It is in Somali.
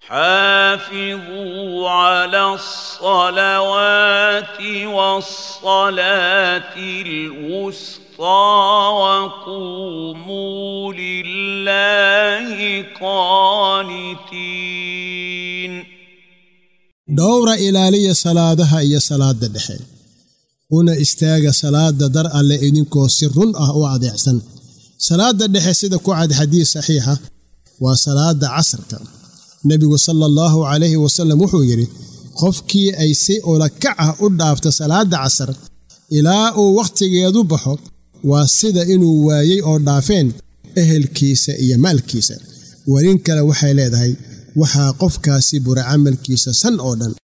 حافظوا على الصلوات والصلاة الوسطى وقوموا لله قانتين dhowra ilaaliya salaadaha iyo salaadda dhexe una istaaga salaadda dar alle idinkoo si run ah u adeecsan salaadda dhexe sida ku cad xadiis saxiixa waa salaadda casarka nebigu sala allahu calayhi wasallam wuxuu yidhi qofkii ay si ulakac ah u dhaafto salaadda casar ilaa uu wakhtigeedu baxo waa sida inuu waayey oo dhaafeen ehelkiisa iyo maalkiisa warin kale waxay leedahay waxaa qofkaasi bura camalkiisa san oo dhan